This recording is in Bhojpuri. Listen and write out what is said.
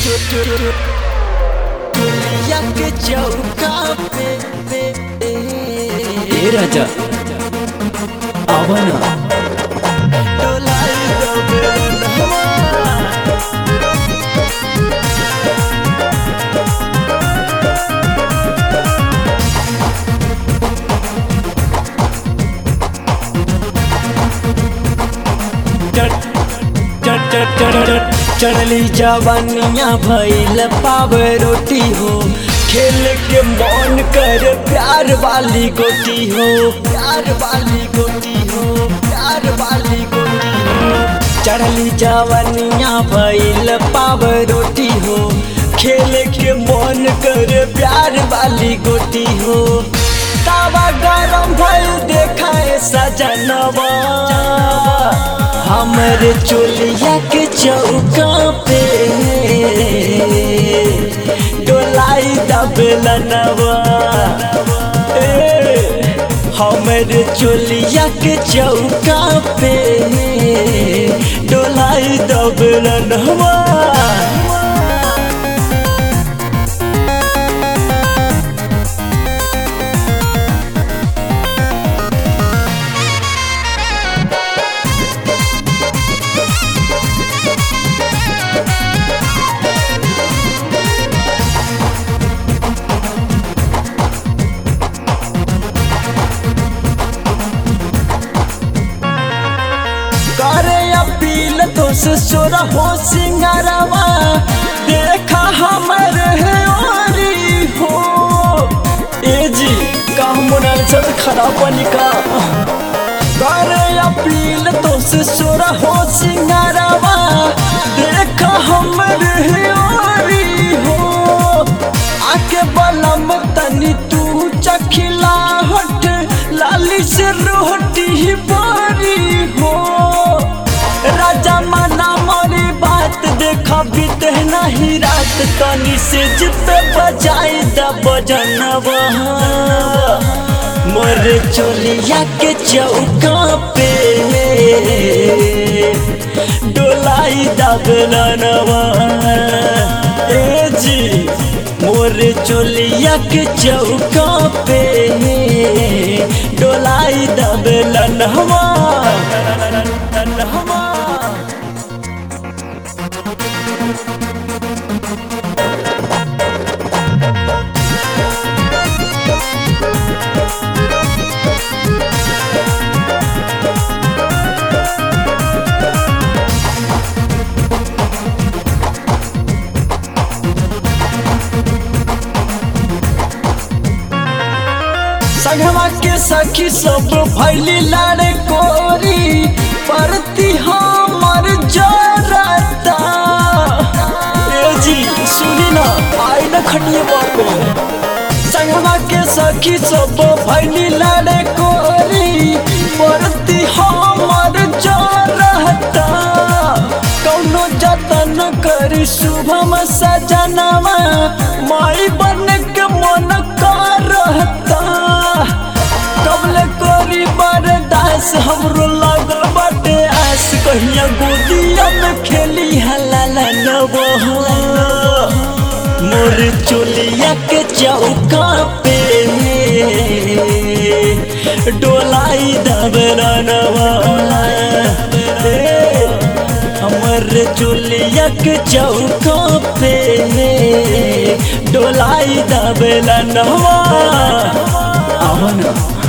दुनिया के चौका पे पे ए राजा आवा ना डोलाई दो बेलनवा चढ़ली जवानिया भैल पाव रोटी हो खेल के मन कर प्यार वाली गोटी हो प्यार वाली गोटी हो प्यार वाली गोटी हो चढ़ली जवानिया भैल पाव रोटी हो खेल के मन कर प्यार वाली गोटी हो तावा गरम भइल देखाए सजनवा हमरे चोलिया के चौका पे डोलाई दबलनवा हमरे चोलिया के चौका पे डोलाई दबलनवा करे अपील तो से सोरा हो सिंगारवा देखा हमर है ओरी हो ए जी का मोनाल सब खराब बनिका करे अपील तो से सोरा हो सिंगारवा देखा हमर है ओरी हो आके बलम तनी तू चखिला हट लाली से रोटी बारी हो राजा मना मोरी बात देखा बीते नहीं रात तनी से जिते बजाई द बजनवा मोर चोलिया के चौका पे डोलाई दबलनवा ए जी मोर चोलिया के चौका पे डोलाई दबलनवा हवा संगवा के सखी सब भैली लाड़े कोरी परती हमर जरता ए जी सुनी ना आई ना खटिए बापे संगवा के सखी सब भैली लाड़े कोरी परती हमर जरता कौनो जतन करी शुभम सजनवा माई बन के मन करता कबले कोरी बरदास हमरो लागल बाटे आस कहिया गोदिया में खेली हलाला नबो मोर चोलिया के चौका पे डोलाई दबरनवा हमर चोलिया के चौका पे डोलाई दबलनवा आवा ना